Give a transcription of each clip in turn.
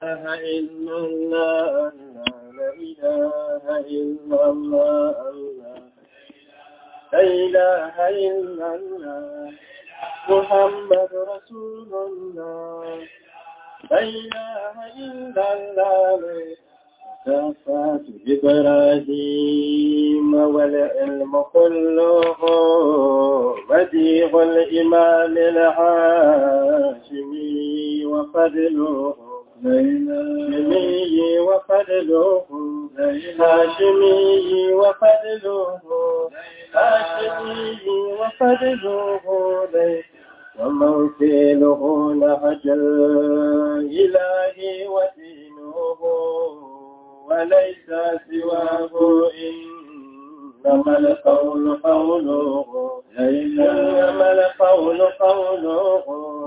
إلا الله لا إله إلا الله لا إله إلا الله محمد رسول الله لا إله إلا الله كفاة إبراهيم والعلم كله بديع الإمام العاشمي وفضله هاشمي وفضله هاشمي وفضله هاشمي وفضله وموكله نهج الإله ودينه وليس سواه إنما القول قوله إنما القول قوله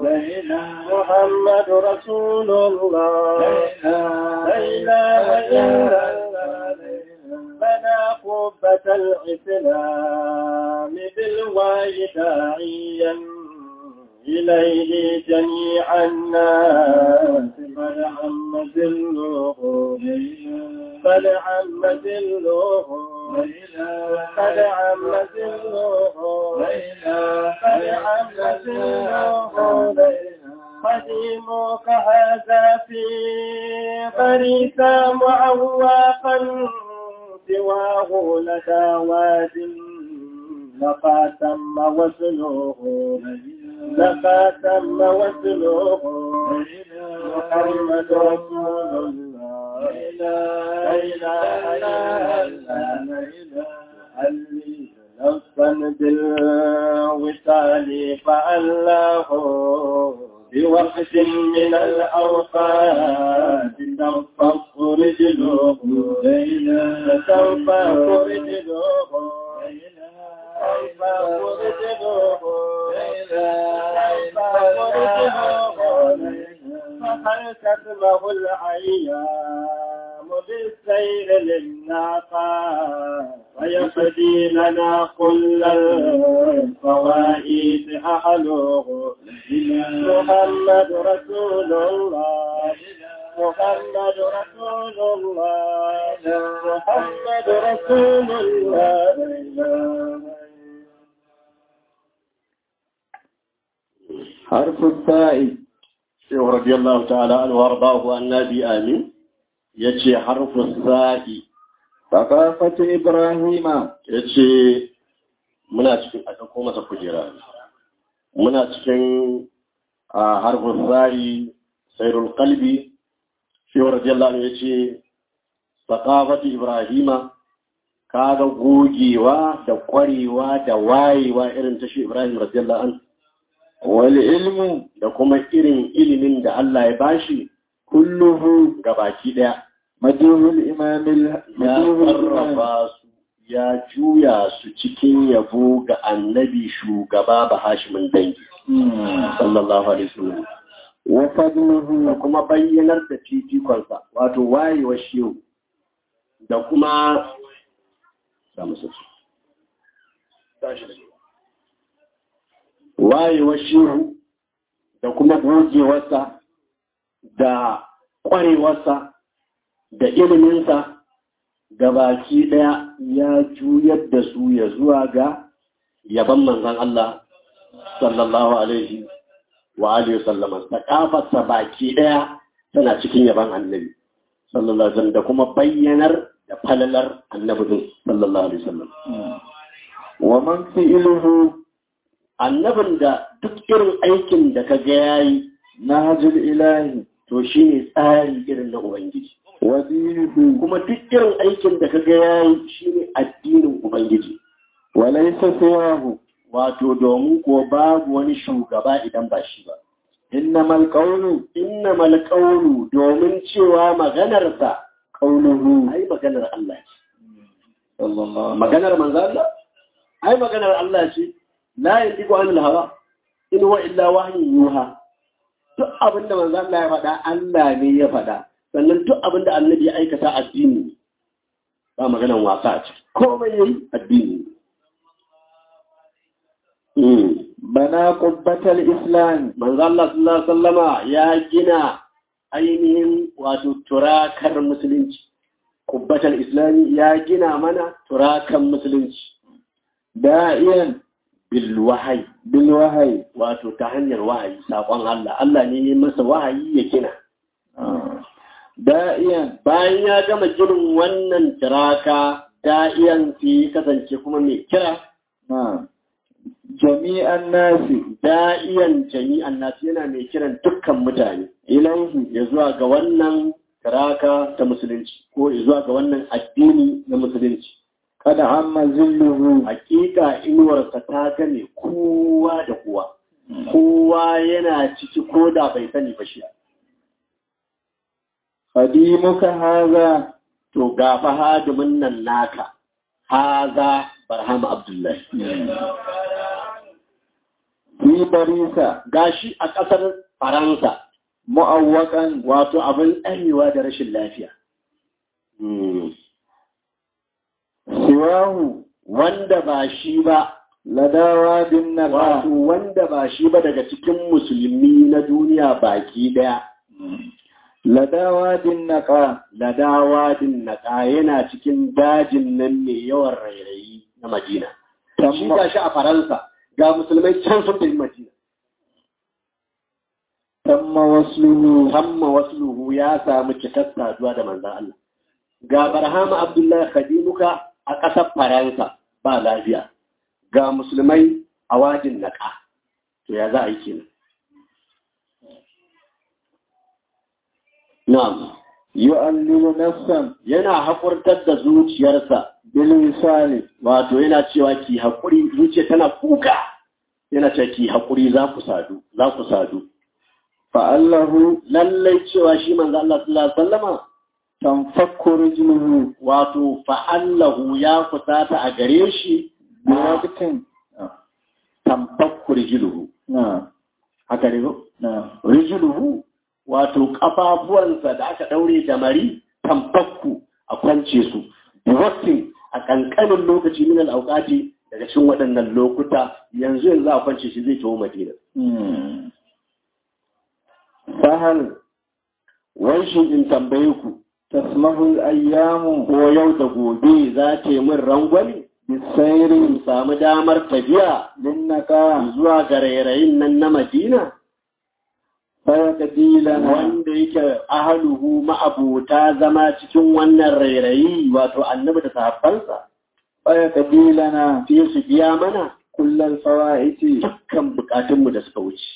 محمد رسول الله لا إله إلا الله بنى قبة الإسلام بالواي داعيا إليه جميع الناس قد عم ذله قد عم ذله قد عم ذله قد عم ذله قديمك هذا في فريسا معواقا سواه لدى واد لقى تم وصله لقى تم وصله محمد رسول الله لا إله إلا الله نفسا بالوصال فألاه بوقت من الأوقات تنفق رجله تنفق رجله فهل تسمه الأيام بالسير للناقة ويقضي لنا كل الفوائد أهله محمد رسول الله محمد رسول الله محمد رسول الله حرف الثاء شيخ رضي الله تعالى عنه وارضاه النبي آمين يجي حرف الثاء ثقافة إبراهيم yace muna cikin a ɗauko masa kujera muna cikin a harfin tsari sairul kalbi shi wa radiyallahu anhu yace thaqafati ibrahima kaga gogewa da kwarewa da wayewa irin ta shi ibrahim radiyallahu anhu wal ilmu da kuma irin ilimin da Allah ya bashi kulluhu gabaki daya majuhul imamil ya sarrafa su ya juya su cikin yabo ga annabi shugaba ba hashimin dangi sallallahu alaihi wasallam wa fadluhu da kuma bayyanar da fifikonsa wato wayewar shehu da kuma samu sassu wayewar shehu da kuma gogewarsa da ƙwarewarsa da iliminsa ga baki ɗaya ya juyar da su ya zuwa ga yaban manzan Allah sallallahu alaihi wa alihi sallama da kafarsa baki ɗaya tana cikin yaban annabi sallallahu alaihi da kuma bayyanar da falalar annabi sallallahu alaihi wasallam wa man fi'luhu annabin da duk irin aikin da ka ga yayi nahjul ilahi to shine tsari irin na ubangiji wa dinuhu kuma duk irin aikin da ka ga yayi shine addinin ubangiji wa laysa siwahu wato domin ko babu wani shugaba idan ba shi ba innamal qawlu innamal qawlu domin cewa maganarsa qawluhu ai maganar Allah ce sallallahu maganar manzo Allah ai maganar Allah ce la yantiqu anil hawa in huwa illa wahyun yuha duk abinda manzo Allah ya faɗa Allah ne ya faɗa sannan duk abinda annabi ya aikata addini ne ba maganar wasa a ciki komai yayi addini ne bana qubbatal islam manzo Allah sallallahu alaihi wasallama ya gina ainihin wato turakar musulunci kubbatar islami ya gina mana turakan musulunci da'iyan bil wahayi bil wahayi wato ta hanyar wahayi saƙon Allah Allah ne ya masa wahayi ya gina da'iyan bayan ya gama ginin wannan turaka da'iyan sai kasance kuma mai kira na jami'an nasi da'iyan jami'an nasu yana mai kiran dukkan mutane ilaihi ya zuwa ga wannan turaka ta musulunci ko ya zuwa ga wannan addini na musulunci kada amma zilluhu hakika inuwarsa ta gane kowa da kowa kowa yana ciki ko da bai sani ba shi qadimuka haza to ga fa hadimin nan naka haza barhama abdullahi fi barisa gashi a ƙasar faransa mu'awwakan wato abin tsarewa da rashin lafiya siwahu wanda ba shi ba ladawa bin naqa wato wanda ba shi ba daga cikin musulmi na duniya baki daya ladawa bin naqa ladawa din naka yana cikin dajin nan mai yawan rairayi na madina shi ga shi a faransa ga musulmai can sun tafi madina tamma wasluhu hamma wasluhu ya samu cikar saduwa da manzan Allah ga barhama abdullahi khadimuka a ƙasar faransa ba lafiya ga musulmai a wajin naƙa to ya za a yi kenan na'am yu'allilu nafsan yana haƙurtar da zuciyarsa bil wisali wato yana cewa ki haƙuri zuciya tana kuka yana cewa ki haƙuri za ku sadu za ku sadu fa'allahu lallai cewa shi manzo Allah sallallahu alaihi wasallama tanfakku rijluhu wato fa'allahu ya kusata a gare shi bi waqtin tambakku rijluhu na haka ne ko na rijluhu wato kafafuwansa da aka daure da mari tambakku a kwance su bi waqtin a kankanin lokaci min al-awqati daga cikin waɗannan lokuta yanzu yanzu a kwance shi zai tawo Madina sahal wai shi in tambaye ku tasmahu al-ayyamu ko yau da gobe za ta yi min rangwani bisairi in samu damar tafiya lin naqa zuwa ga rairayin nan na Madina fayaqdilana wanda yake ahaluhu ma'abuta zama cikin wannan rairayi wato annabi da sahabbansa fayaqdilana sai su biya mana kullal fawaiti dukkan bukatunmu da suka wuce.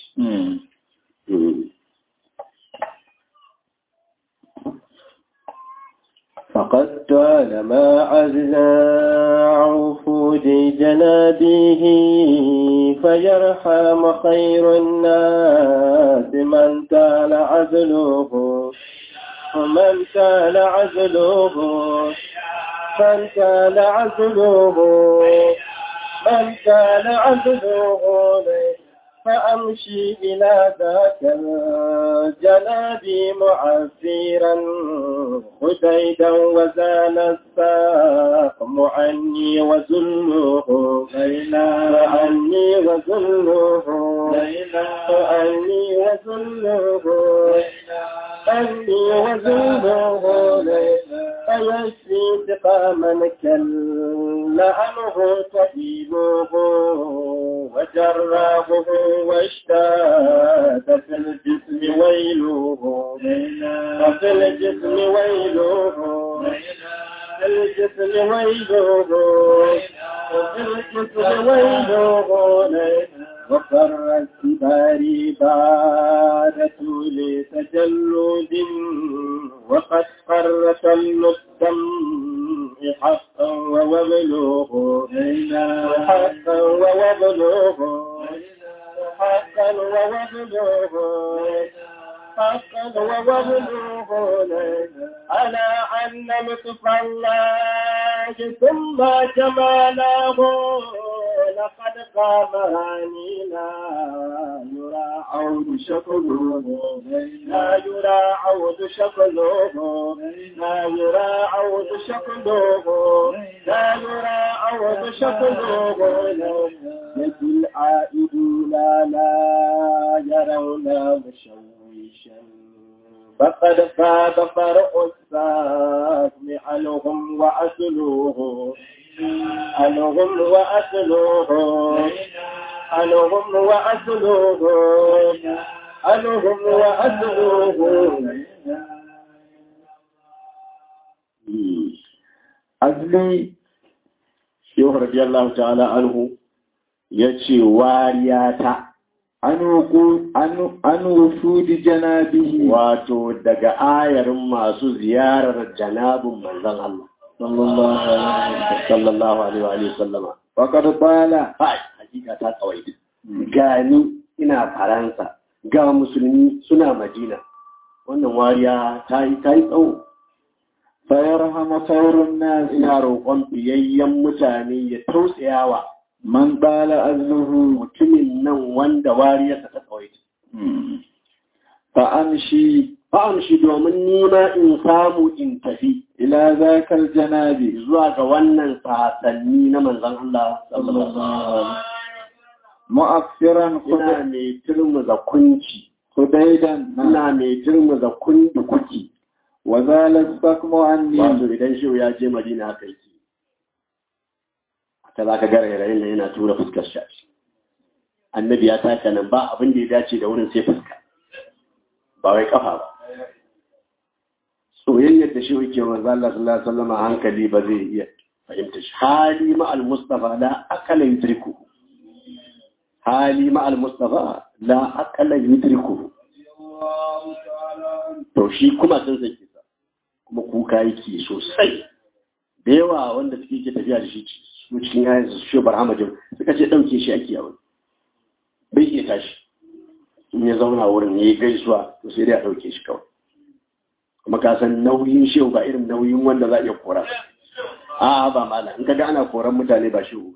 فقد طال ما عزنا عفود جنابه فيرحم خير الناس من تال عزله ومن تال عزله من تال عزله من كان عبده فأمشي إلى ذاك الجناب معفيرا خديدا وزال الساقم عني وزله ليلى عني وزله ليلى عني وزله عني وزله ليلى فيشفي سقاما كلا عنه سبيله وجراحه واشتاد في الجسم ويله وفي الجسم ويله في الجسم ويله وفي الجسم ويله وقر الكبار بعد طول تجلد وقد قرت الدم حقا ووبلوه حقا ووبلوه حقا ووبلوه حقا ووبلوه على أن لطف الله ثم جماله لقد قام هانينا يرى عود شكله لا يرى عود شكله لا يرى عود شكله لا يرى عود شكله يد العائدون لا يرون مشوشا فقد فاز فرع الساكن ألهم وأسلوه ألهم وأسلوه ألهم وأسلوه ألهم وأسلوه azli shehu radiyallahu ta'ala anhu ya ce wariya ta an wufudi janabihi wato daga ayarin masu ziyarar janabin manzon Allah sallallahu alaihi wa sallama faqad qala hai hakika ta kawai gani ina faransa ga musulmi suna madina wannan wariya ta yi ta yi tsawo fayarhamu khairun nas ina roƙon biyayyen mutane ya tausayawa man qala azluhu mutumin nan wanda wariyarsa ta kawai fa amshi fa'am shi domin nima in samu in tafi ila zakal janabi zuwa ga wannan sasanni na manzan Allah sallallahu alaihi mu'affiran ina mai turmuza kunci hudaidan ina mai turmuza kundi kuki wa zalat sakmu anni wato idan shi ya je Madina haka yake ta za ka gara yarayin nan yana tura fuskar shi annabi ya taka nan ba abin da ya dace da wurin sai fuska ba wai kafa ba soyayyar da shi yake manzo Allah sallallahu alaihi wasallam hankali ba zai iya fahimta shi hali ma al mustafa la akala yudriku hali ma al mustafa la akala yudriku to shi kuma sun sake sa kuma kuka yake sosai da yawa wanda suke ke tafiya da shi su cikin yayin su shi barhamajin suka ce dauke shi ake yawon bai iya tashi in ya zauna wurin ya yi gaisuwa to sai dai a dauke shi kawai kuma ka san nauyin shehu ba irin nauyin wanda za a iya kora a ba mala in kaga ana koran mutane ba shehu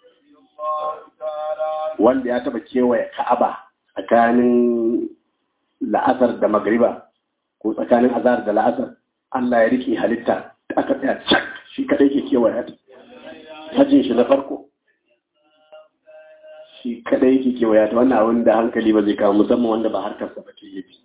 wanda ya taba kewaye ka'aba tsakanin la'asar da magriba ko tsakanin azhar da la'asar Allah ya rike halitta aka tsaya cak shi kadai ke kewaye ta hajjin shi na farko shi kadai ke kewaye ta wannan abin da hankali ba zai kawo musamman wanda ba harkarsa ba ke yi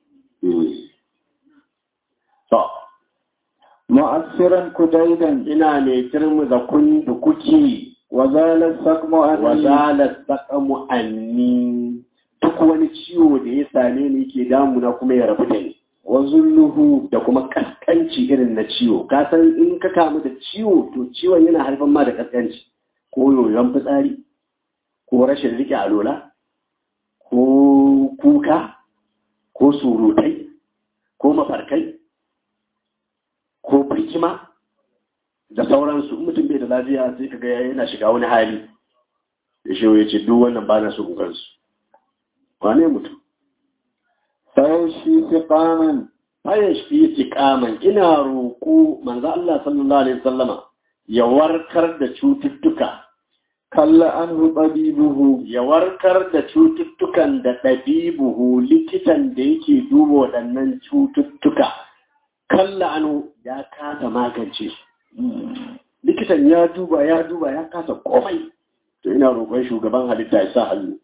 To, mu'assiran kudaidan ina mai turmu da kun da kuki wa zalat sakmu wa anni zalat saqamu anni duk wani ciwo da ya same ni ke damuna kuma ya rabu da ni wa zulluhu da kuma kaskanci irin na ciwo ka san in ka kamu da ciwo to ciwon yana haifar ma da kaskanci ko yoyon fitsari ko rashin rike alola ko kuka ko surutai ko mafarkai ko birkima da sauransu in mutum bai da lafiya sai kaga yana shiga wani hali da shi ya ce duk wannan ba na so kukansu wane mutum fayashi siqaman bayan shi istiqaman ina roƙo manzo Allah sallallahu alaihi wasallama ya warkar da cututtuka kalla anhu tabibuhu ya warkar da cututtukan da ɗabibuhu likitan da yake duba waɗannan cututtuka kalla anu ya kasa magance su likitan ya duba ya duba ya kasa komai to ina roƙon shugaban halitta ya sa hannu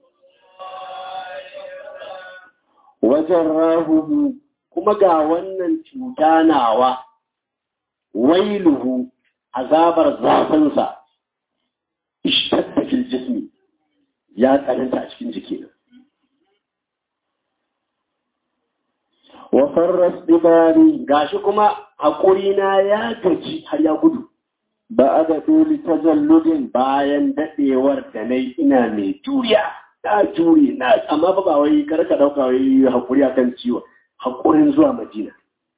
wajen rahuhu kuma ga wannan cuta nawa wailuhu azabar zafinsa ishtadda fil jismi ya tsananta a cikin jiki wa farras dibari gashi kuma haƙuri na ya gaji har ya gudu ba'ada duli tajalludin bayan daɗewar da na ina mai juriya na jure na amma ba ba wai karka ɗauka wai haƙuri akan ciwo haƙurin zuwa madina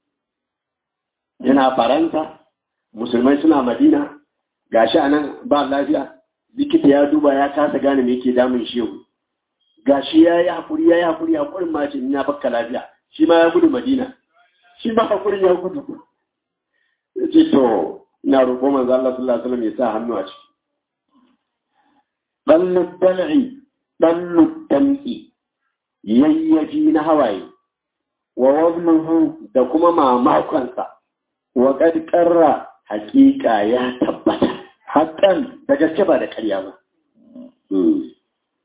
yana faranta musulmai suna madina gashi a nan ba lafiya likita ya duba ya kasa gane me yake damun shehu gashi ya yi haƙuri ya yi haƙuri haƙurin ma ce ya bakka lafiya shi ma ya gudu madina shi ma haƙurin ya gudu ya ce to ina roƙo manzo Allah sallallahu alaihi wasallam ya sa hannu a ciki dallu dal'i dallu dam'i yayyafi na hawaye wa wabnuhu da kuma mamakonsa wa qad qarra hakika ya tabbata hakan da gaske ba da ƙarya ba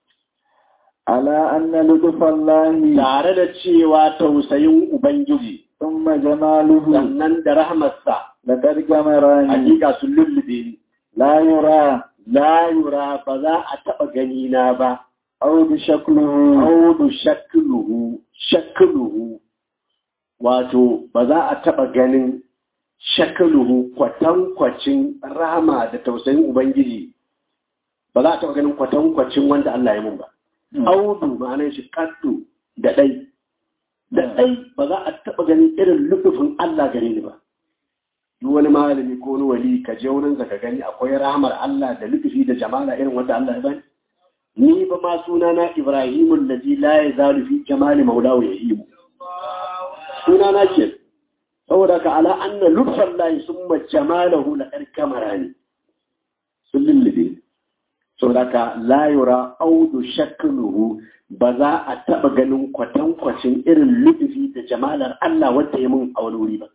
ala anna lutfallahi tare da cewa tausayin ubangiji ثم جماله sannan da rahmarsa لقد جمراني hakika sun lullube ni لا يرى la yura ba za a taɓa gani na ba عود شكله audu shakluhu shakluhu wato ba za a taɓa ganin shakluhu kwatankwacin rama da tausayin ubangiji ba za a taɓa ganin kwatankwacin wanda Allah ya mun ba audu ma'anar shi kaddu da ɗai da ɗai ba za a taɓa ganin irin lufufin Allah gare ni ba duk wani malami ko wani wali ka je wurin ka gani akwai rahamar Allah da lufufi da jamala irin wanda Allah ya bani ni ba ma sunana Ibrahimu allazi la yazalu fi jamali maulahu yahimu sunana ke saboda ka ala anna lutfan lahi summa jamalahu la karkamarani sun lullube saboda ka la yura audu shakluhu ba za a taba ganin kwatankwacin irin lutufi da jamalar Allah wanda ya mun a wani wuri ba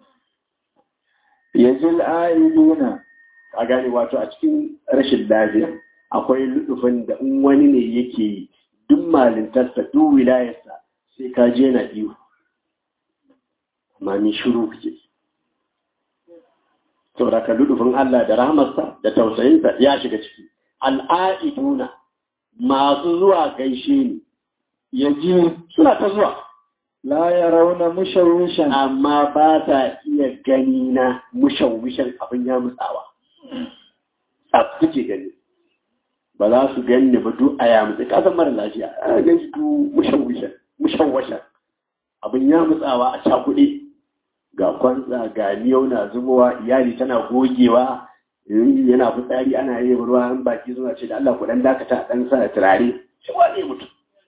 يجل آئلون a gane wato a cikin rashin lafiya akwai lutufin da in wani ne yake yi duk malintarsa duk wilayarsa sai ka je na iyo amma ni shiru kuke saboda ka lutufin Allah da rahmarsa da tausayinsa ya shiga ciki al'a'iduna masu zuwa gaishe ni yaji suna ta zuwa لا يرون مشوشا amma ba ta iya gani na mushawishan abin ya mutsawa a suke gani ba za su gani ba duk a yamutse kasan mara lafiya a gan shi duk mushawishan mushawashan abin ya mutsawa a cakuɗe ga kwanza ga miyau na zubowa iyali tana gogewa yana fitsari ana yi ruwa an baki suna ce da Allah ku dan dakata a dan sa turare shi wane mutum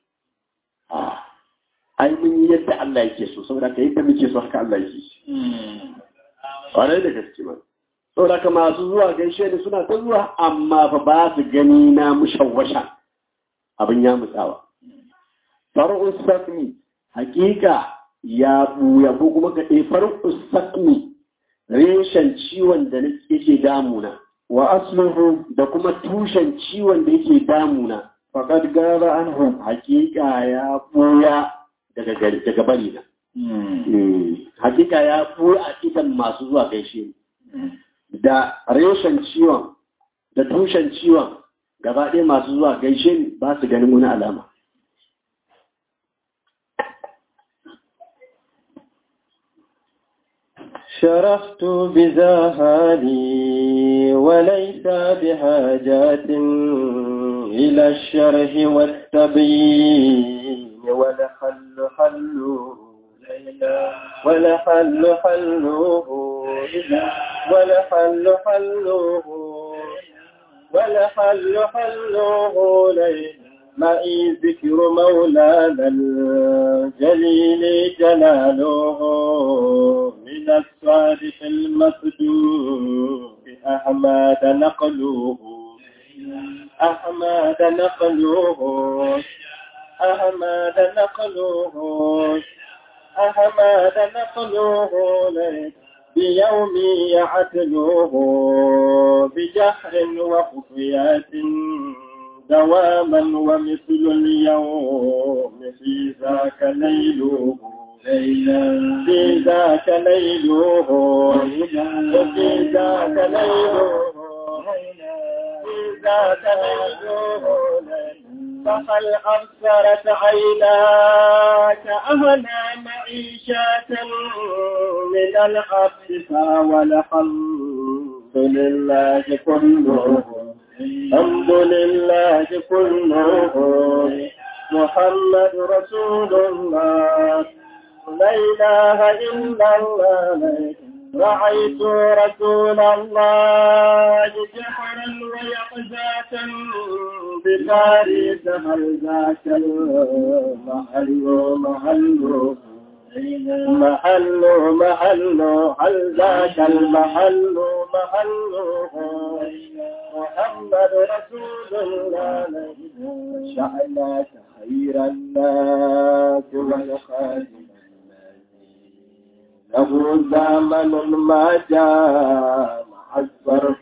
ai mun yi yadda Allah yake so saboda ka yadda muke so haka Allah yake ƙwarai da gaske ma saboda ka masu zuwa gaishe da suna ta zuwa amma fa ba su gani na mushawwasha abin ya mutsawa far'us sakmi hakika ya buya ko kuma ka ɗai far'us sakmi reshen ciwon da yake damuna wa asluhu da kuma tushen ciwon da yake damuna faqad gaba anhum hakika ya buya daga gari daga bari na hakika ya buya a idan masu zuwa gaishe da reshen ciwon da tushen ciwon gaba ɗaya masu zuwa gaishe ni ba su ganin wani alama شرفت بزهادي وليس بحاجات إلى الشرح والتبيين ولحل حله ولحل حله ولحل حله ولحل حله ليل معي ذكر مولانا الجليل جلاله من الصادق المصدوق أحمد نقله أحمد نقله أحمد نقله أحمد نقله بيومي يعتلوه بجهر وخفيات دواما ومثل اليوم في ذاك ليله في ذاك ليله في ذاك ليله في ذاك ليله فهل أبصرت عيناك أهلا معيشة من العبد والحمد لله كله الحمد لله كله محمد رسول الله لا إله إلا الله رأيت رسول الله جحرا ويقظة بفارس هل ذاك المحل محل محل محل هل ذاك المحل محل محمد رسول الله شأنك خير الناس والخادم له زمن ما جاء مع الصرف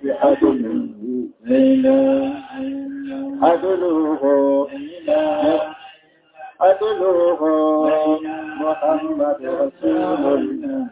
عدله عدله أدلوه محمد رسول الله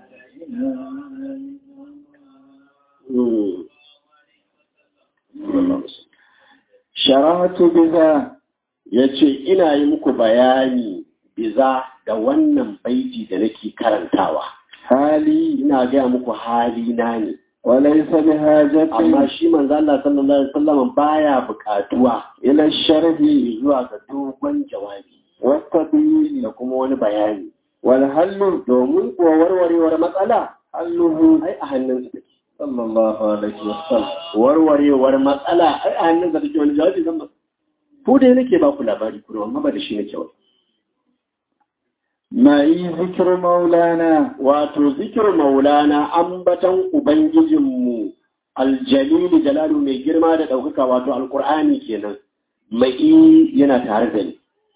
sharatu biza ya ce ina yi muku bayani biza da wannan baiti da nake karantawa hali ina gaya muku hali na ne walaysa bihajatin amma shi manzo Allah sallallahu alaihi wasallam baya buƙatuwa ila sharhi zuwa ga dogon jawabi والتبيين da kuma wani bayani والحل domin kuwa warwarewar matsala حله ai a hannunsa take صلى الله عليه وسلم warwarewar matsala ai a hannunsa take wani jawabi zan ba ko dai nake ba ku labari kuma amma ba da shi nake wani معي ذكر مولانا wato zikir maulana ambatan ubangijinmu aljalili jalalu mai girma da ɗaukaka wato alkur'ani kenan mai yana tare da ni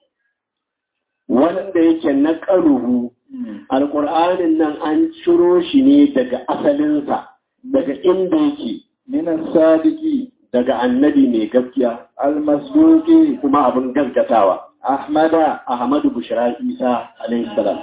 wanda yake na ƙaruhu alkur'anin nan an ciro shi ne daga asalinsa daga inda yake من الصادق daga annabi mai gaskiya المصدوق kuma abin gaskatawa أحمد ahmadu bushra isa alaihi salam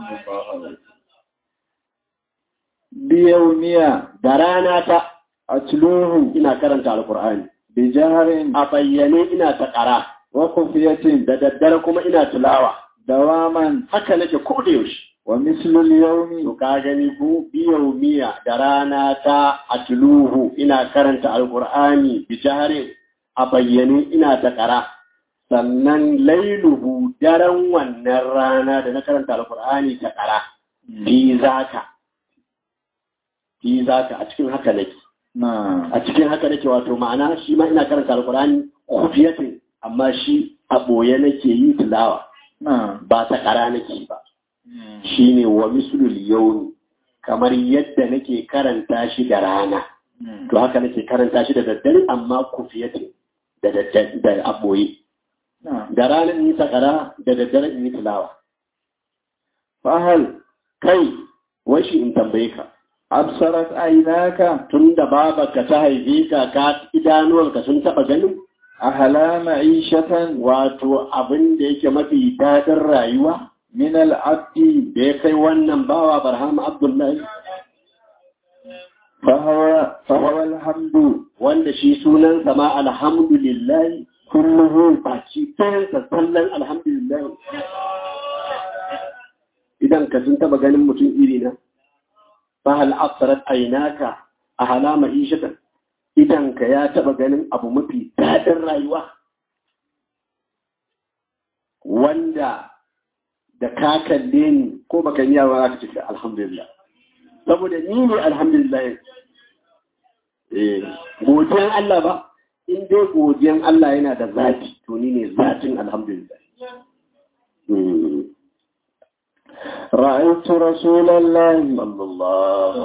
بيوميا da rana ta أتلوه ina karanta alkur'ani بجهر a bayyane ina ta ƙara وخفية da daddare kuma ina tilawa دواما haka nake ko da yaushe ومثل to اليوم ka gani ko biyau miya da rana ta atluhu ina karanta alqur'ani bi jahri a bayyane ina ta ƙara sannan lailuhu daren wannan rana da na karanta alqur'ani ta ƙara fi zaka fi zaka a cikin haka nake نعم a cikin haka nake wato ma'ana shi ma ina karanta alqur'ani kufiyatin amma shi a boye nake yi tilawa نعم ba ta ƙara nake ba shine wa mislul yawmi kamar yadda nake karanta shi da rana to haka nake karanta shi da daddare amma kufiyatin da daddare da aboye نعم da rana in yi sakara da daddare in yi tilawa فهل kai wai shi in tambaye ka أبصرت عيناك tun da babarka ta haife ka ka idanuwanka sun taɓa ganin أهلا معيشة wato abin da yake mafi daɗin rayuwa من العبد da ya kai wannan bawa barhama abdullahi فهو فهو الحمد wanda shi sunansa ma alhamdulillahi كله baki ɗayansa sallan alhamdulillah idan ka sun taba ganin mutum iri na fa hal absarat aynaka a halama ishatan idan ka ya taba ganin abu mafi daɗin rayuwa wanda da ka kalle ni ko baka yi yawa ka ce alhamdulillah saboda ni ne alhamdulillah eh godiyan Allah ba in dai godiyan Allah yana da zati to ni ne zatin alhamdulillah رأيت رسول الله sallallahu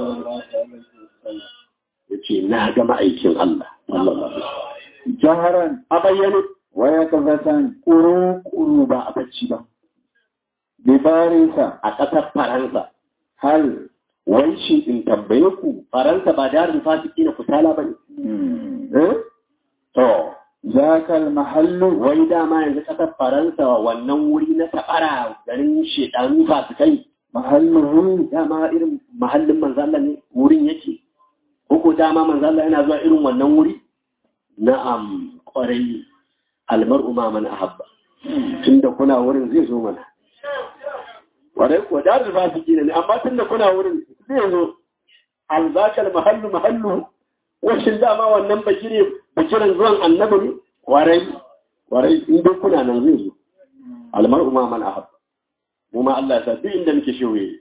ya ce na ga ma'aikin Allah sallallahu alaihi جهرا a bayyane ويقظة kuru-kuru ba a bacci ba ببارثة a ƙasar Faransa هل wai shi in tambaye ku Faransa ba darin fasiki na kusala ba ne eh to ذاك المحل wai dama yanzu ƙasar Faransa wannan wuri na tabara garin shedanu fasikai محله dama irin mahallin manzala ne wurin yake ko dama manzala yana zuwa irin wannan wuri na'am kwarai almar'u ma man ahabba tunda kuna wurin zai zo mana kwarai ko da da su ne amma tunda kuna wurin zai zo alzakal mahallu mahallu washin dama wannan bakire bakiran zuwan annabi ne kwarai kwarai in dai kuna nan zai zo almar'u ma man ahabba mu ma Allah ya sa duk inda muke shewaye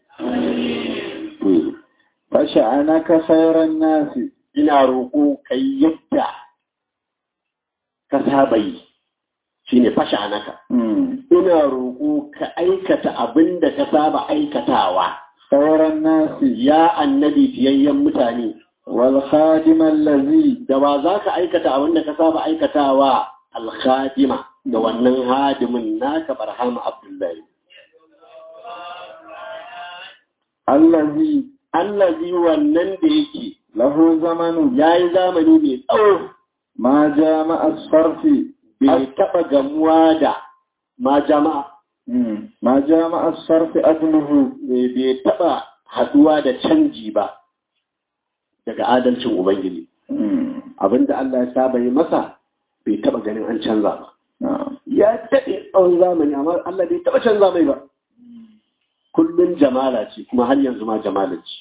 فشأنك خير الناس ina roƙo kai yadda ka saba yi shi ne fasha naka ina roƙo ka aikata abin da ka saba aikatawa خير الناس ya annabi fiyayyen mutane والخادم الذي da ba za ka aikata abin da ka saba aikatawa alkhadima da wannan hadimin naka barhama abdullahi الذي allazi wannan da yake له زمن ya yi zamani mai tsawo ما جامع الصرف bai taɓa gamuwa da ma jama'a ma jama'a sarfi adluhu bai taɓa haɗuwa da canji ba daga adalcin Ubangiji. Abinda Allah ya saba yi masa bai taɓa ganin an canza ba. Ya daɗe tsawon zamani amma Allah bai taɓa canza mai ba. Kullum jamala ce kuma har yanzu ma jamala ce.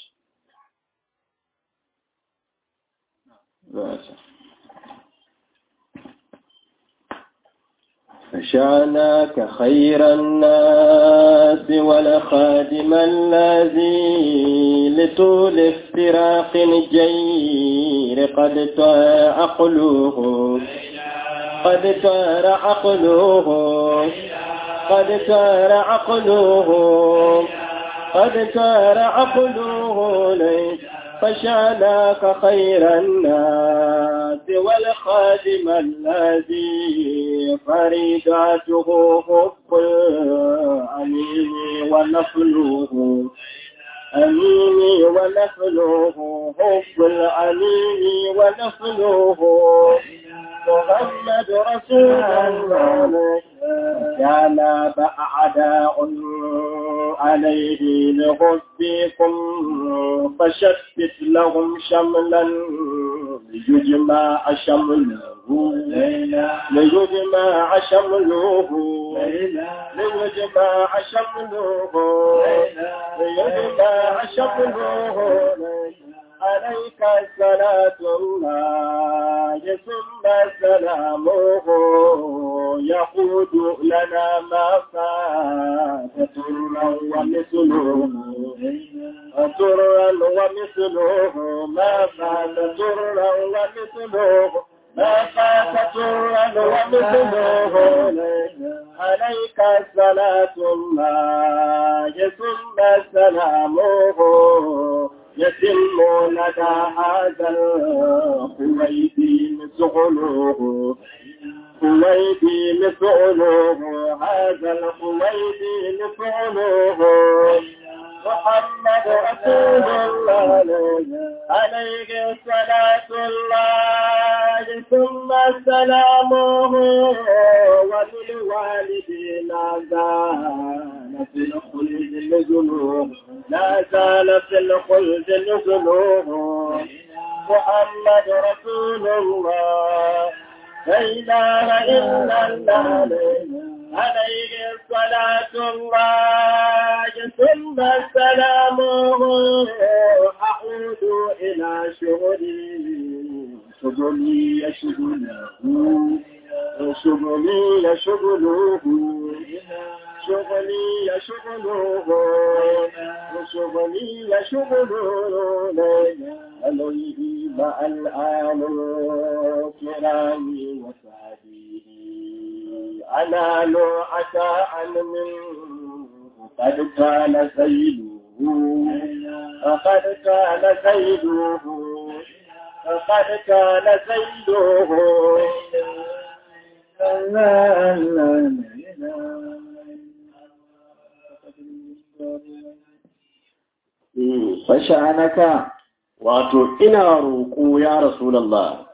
فشاناك خير الناس ولخادم الذي لطول افتراق الجير قد طار عقله قد طار عقله قد طار عقله قد طار عقله ليس فشاناك خير الناس والخادم الذي فريداته حب الأمين ونفله أمين ونفله حب الأمين ونفله محمد رسول الله كان أعداء عليه لحبكم فشتت لهم شملا ليجمع شمله ليجمع شمله ليجمع شمله ليجمع شمله عليك صلاة الله ثم سلامه يقود لنا ما فات ترا ومثله ترا ومثله ما فات ترا ومثله ما فات ترا ومثله عليك صلاة الله ثم سلامه يتم لدى هذا الخويدين سغلوه خويدين سغلوه هذا الخويدين سغلوه محمد رسول الله عليه صلاة الله ثم سلامه وللوالدين زال في الخلد نزلوه لا زال في الخلد نزلوه محمد رسول الله لا إله إلا الله عليه صلاة الله ثم سلامه أعود إلى شغلي شغلي شغله شغلي شغله شغلي شغله شغلي شغله عليه مع الآل الكرام وسعده أنال عشاء منه قد كان سيده قد كان سيده قد كان سيده لا لا لا fasha'anaka Wato, ina roƙo ya Rasulallah,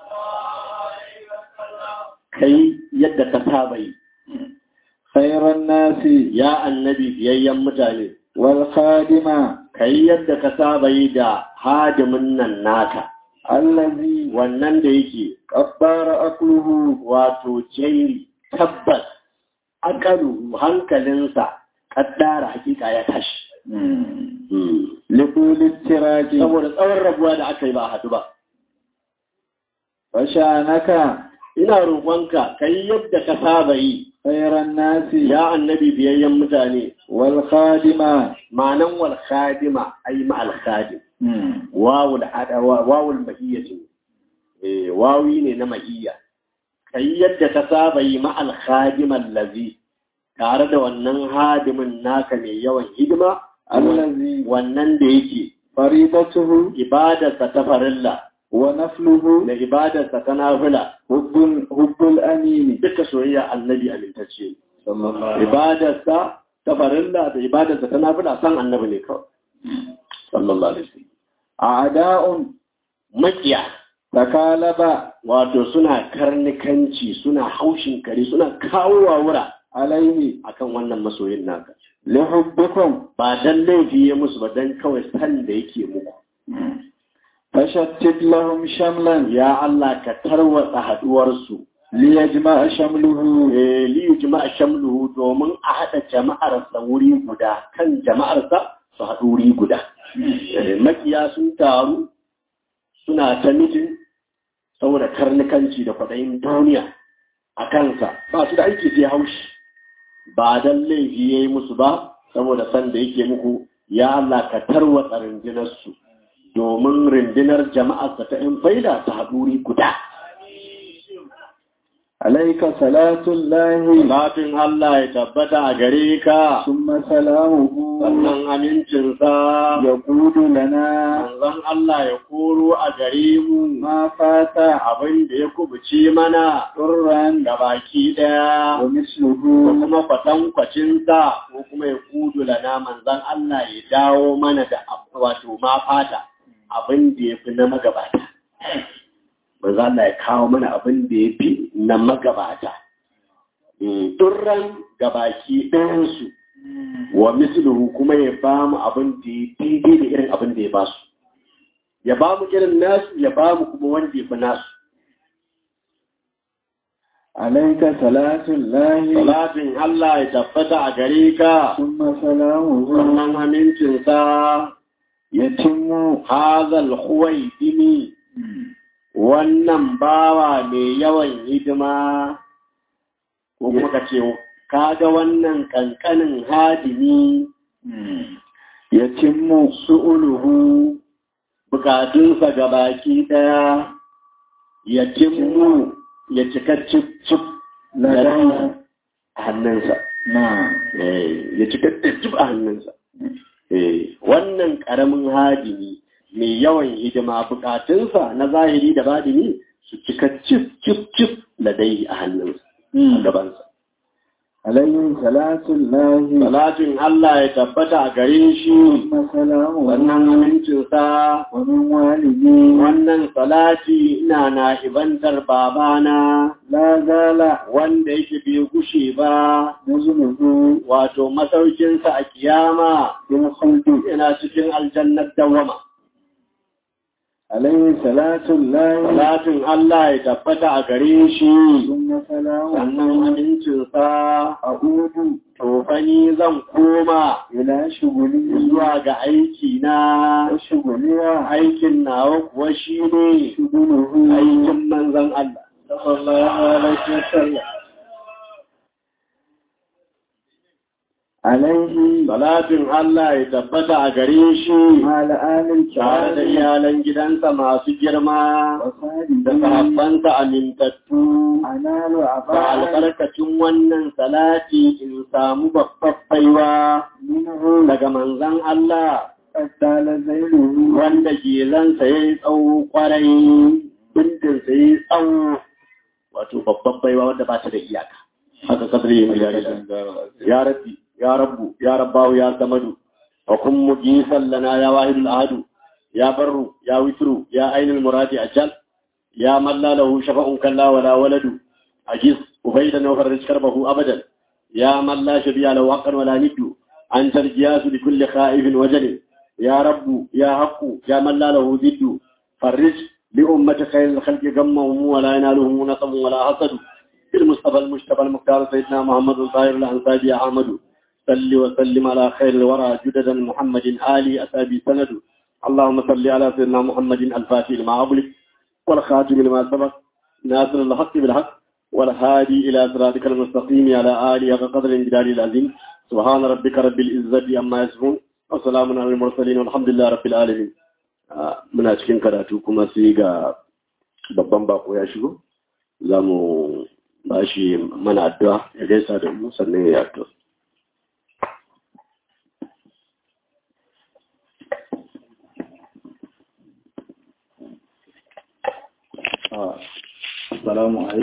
kai yadda ka saba yi, khairan nasi ya annabi biyayyen mutane, wal khadima kai yadda ka saba yi da hadimin nan naka, allazi wannan da yake qabbara akluhu wato jeri tabbas akalu hankalinsa kaddara hakika ya tashi. liquli tiraki Saboda tsawon rabuwa da aka yi ba a haɗu ba. fasha'anaka Ina roƙonka kai yadda ka saba yi, khairan nasi ya annabi biyayyen mutane, wal khadima ma'anan wal khadima ai ma al khadim wawul hada wawul mahiyya ce eh wawi ne na mahiyya kai yadda ka saba yi ma al khadim allazi tare da wannan hadimin naka mai yawan hidima allazi wannan da yake faridatuhu ibadarsa ta farilla wa nafluhu da ibadarsa ta nafila hubbul hubbul amini duka soyayya annabi amintacce sallallahu ibadarsa ta farilla da ibadarsa ta nafila san annabi ne kawai sallallahu alaihi wasallam a'da'un makiya takalaba wato suna karnikanci suna haushin kare suna kawo wa wura alaihi akan wannan masoyin naka lihubbikum ba dan laifi ya musu ba dan kawai san da yake muku fashattit lahum shamlan ya Allah ka tarwatsa haduwarsu liyajma'a shamluhu eh li yujma'a shamluhu domin a hada jama'ar sa wuri guda kan jama'ar sa su haɗu wuri guda Eh, makiya sun taru suna ta mitin saboda karnikanci da kwaɗayin duniya a kansa ba su da aiki sai haushi ba dan laifi ya yi musu ba saboda san da yake muku ya Allah ka tarwatsa rundunarsu domin rundunar jama'ar ta ‘yan faida ta haɗuri guda. alaika salatun lahi Salatin Allah ya tabbata a gare ka, summa salamuhu sannan amincinsa, yaqudu lana manzon Allah ya koro a gare mu ma fata abin da ya kubuce mana turran ga baki ɗaya. wa ko misluhu kuma kwatankwacinsa ko kuma ya kudu lana manzan Allah ya dawo mana da ab- wato ma fata abin da ya fi na magabata. Manzan Allah ya kawo mana abin da ya fi na magabata. Mm, Durran gabaki ɗayansu wa misluhu kuma ya ba mu abin da ya daidai da irin abin da ya ba su. Ya ba mu irin nasu ya ba mu kuma wanda ya fi nasu. alaika salatun lahi Salatin Allah ya tabbata a gare ka. summa salamuhu wannan amincinsa yatimmu hazal huwai dimi wannan bawa mai yawan hidima ko kuma ka ce kaga wannan kankanin hadimi yatimmu su'uluhu bukatunsa ga baki daya ya timmu ya cika cip cip ladana a hannunsa na Eh, ya cika cip cip a hannunsa Eh, wannan ƙaramin hadimi mai yawan hidima bukatunsa na zahiri da badini su cika cif cif cif ladai a hannunsa a gabansa. alayhi salatun lahi Salatin Allah ya tabbata a gare shi summa salamuhu wannan amincinsa wa min walidi wannan salati ina na ibantar babana la zala wanda yake bai gushe ba nuzuluhu wato masaukinsa a kiyama bil khuldi yana cikin aljannar dawama. alayhi salatun lahi Salatin Allah ya tabbata a gare shi, summa salamuhu sannan amincinsa a'udu tofani zan koma ila shuguli zuwa ga aiki na wa shuguliya aikin nawa kuwa shi ne shuguluhu aikin manzan Allah. Sallallahu alaihi wasallam. alaihi Salatin Allah ya tabbata a gare shi ala alil tare da iyalan gidansa masu girma wa sadi da sahabbansa amintattu. analu Ba abal albarkacin wannan salati in samu babbar baiwa minhu daga manzan Allah qaddala zailuhu wanda gelansa ya yi tsawo kwarai bindinsa ya yi tsawo wato babban baiwa wanda ba ta da iyaka haka kasar yi miliyar ya rabbi ya rabbu ya rabbahu ya samadu wa kun mujisan lana ya wahidul ahadu ya barru ya witru ya ainul muradi ajal ya man la lahu shafa'un kalla wala waladu ajiz ubaydan wa farij karbahu abadan ya man la shabiya lahu haqqan wala niddu anta al-jiyas li kulli khaifin wajal يا رب يا حق يا من لا له ضد فرج لأمة خير الخلق غمهم ولا ينالهم نصب ولا حسد المصطفى المجتبى المختار سيدنا محمد الطاهر الأنصاري يا أحمد صل وسلم على خير الورى جددا محمد آلي أسابي سند اللهم صل على سيدنا محمد الفاتح لما أغلق والخاتم لما سبق ناصر الحق بالحق والهادي إلى صراطك المستقيم على آله وقدر الجلال العظيم سبحان ربك رب العزة عما يصفون وسلام على المرسلين والحمد لله رب العالمين muna cikin karatu kuma sai ga babban bako ya shigo za mu ba shi mana addu'a ya gaisa da mu sannan ya addu'a Assalamu alaikum